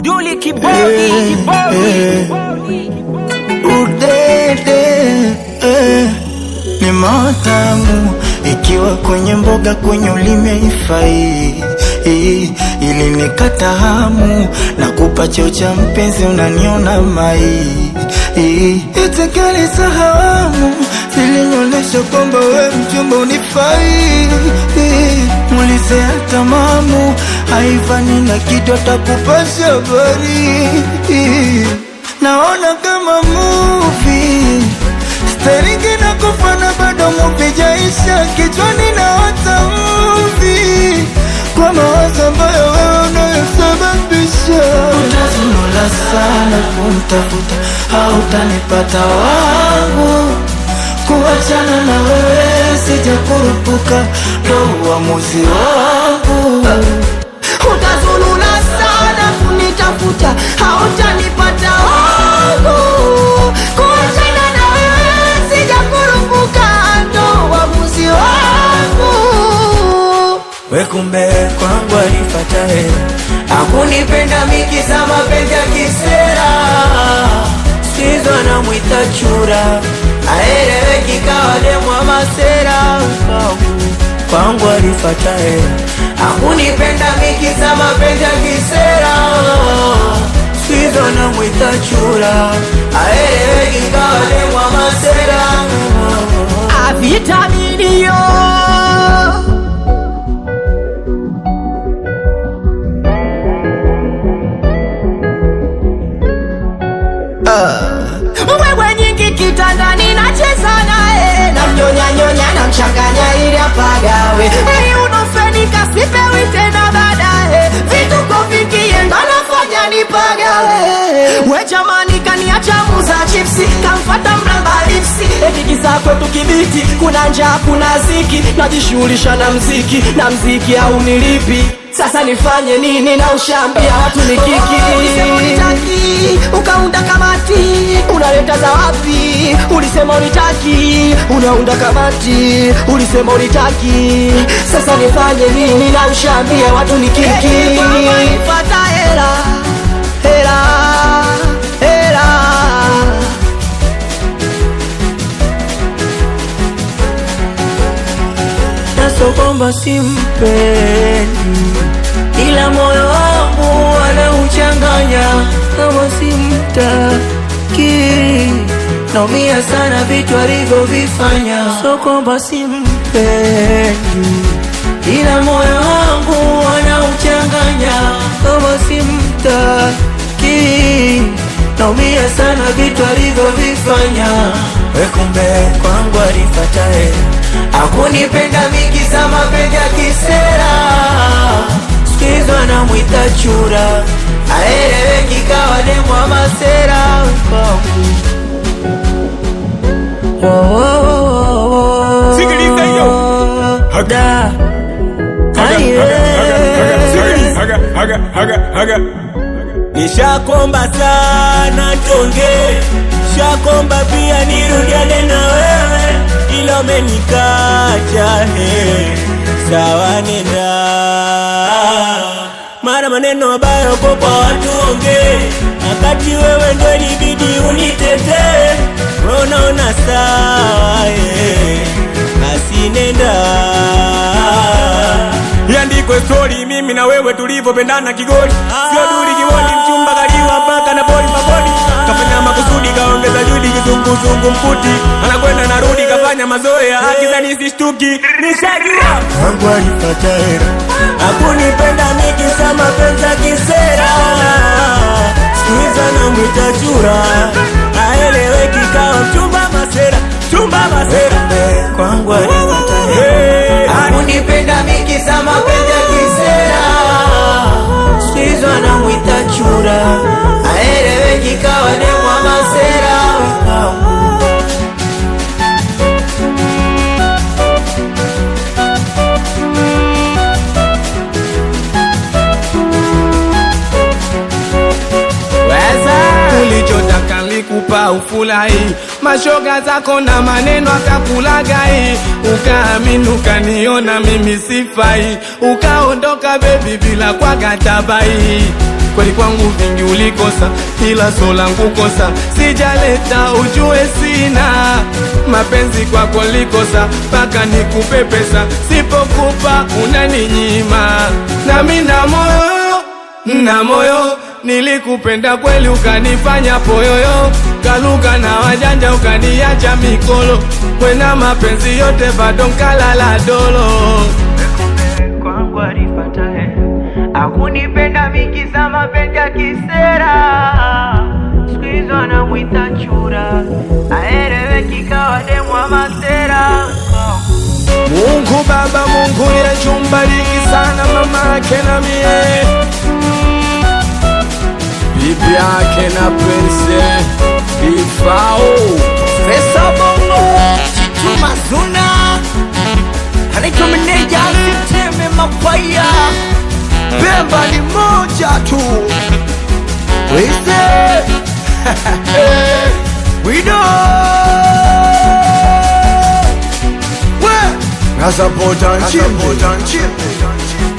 Duli kibodi, kibodi. udede eh, ni matamu ikiwa kwenye mboga kwenye ulimi haifai eh, ili nikata hamu na kupa cheo cha mpenzi unaniona mai eh, itikali sahamu zilinyonyesha kwamba we mchumba unifai eh, mulize hata mamu haifani na kitu atakupasha habari eh, naona kama movie Staringi na kufana bado movie jaisha kichwani na hata movie kwa mawazo ambayo wewe unayosababisha utazunula sana kumtafuta hautanipata wangu kuachana na wewe sijakurupuka ndo uamuzi wangu utazulula sana kunitafuta hautanipata wangu kuachana na wewe sijakurupuka ndo uamuzi wangu we kumbe kwangu alifata hela akunipenda miki za mapenzi ya kisera sizo anamwita chura aeleweki kawa demwa masera kwangu kwangu alifata hela akunipenda miki za mapenzi ya kisera sizo anamwita chura aeleweki kawa demwa masera avitaminio wewe nyingi kitandani nacheza naye namnyonyanyonya namchanganya ili apagawe ili unofenika sipewi tena baadaye vituko vikienda nafanya nipagawe we jamani kaniacha muza chipsi kamfata mramba lipsi etikisa kwetu kibiti kuna njaa kuna ziki najishughulisha na mziki na mziki au nilipi sasa nifanye nini na ushambia watu ni kiki ulisema unitaki ukaunda kamati unaleta za wapi ulisema unitaki unaunda kamati ulisema unitaki sasa nifanye nini na ushambia watu ni kiki fata hela hela hela naso kwamba simpendi, ila moyo wangu anauchanganya kama simtaki. Naumia sana vitu alivyovifanya, so kwamba simpendi, ila moyo wangu anauchanganya kama simtaki. Naumia sana vitu alivyovifanya, we kumbe kwangu alifata hela akunipenda mingi za mapenzi ya kisera sikizo anamwita chura aeleweki kawa demwa masera kwangu Oh, oh, oh, oh. Sikiliza hiyo. Haga. Da. Haga, Aye. haga, haga, haga, haga, haga. Nishakomba sana tonge, shakomba pia nirudiane na wewe, ila umenikacha he, sawa nenda mara maneno mabaya uko kwa watu onge, wakati wewe ndo ilibidi unitetee, wewe unaona sawa ye, basi nenda Iandikwe stori mimi na wewe tulivyopendana kigoli, sio duri kibodi, mchumba kaliwa mpaka na boli mabodi, kafanya makusudi, kaongeza juhudi, kizunguzungu mkuti, anakwenda narudi, kafanya mazoea, akizani sishtuki, nishajua wangu alipata hera hakunipenda mikisa mapenzi ya kisera, siku hizi anamwita chura, aeleweki kawa mchumba masera, mchumba masera kwangu alifata hela Hey, akunipenda mingi za mapenzi ya kisera sikizo anamwita chura aeleweki kawa demwa masera kwangu ulichotaka nikupa ufurahi, mashoga zako na maneno akakulagai, ukaamini ukaniona mimi sifai, ukaondoka bebi bila kwa gatabai kweli kwangu vingi ulikosa ila so langu kosa sijaleta ujue sina mapenzi kwako likosa mpaka nikupe pesa sipokupa unaninyima nami na moyo na moyo nilikupenda kweli ukanifanya poyoyo kaluka na wajanja ukaniacha mikolo kwena mapenzi yote bado nkalala dolo kwangu alipatae akunipenda mikiza mapenzi ya kisera siku hizo anamwita chura aeleweki kawa demwa masera Mungu Baba, Mungu Yesu, mbariki sana mama yake na mie, bibi yake na prince Ifao. Pesa bongo Chitu mazuna Anaitwa meneja asiteme mapaya Bemba ni moja tu Wise Wido We Ngazapota nchimbe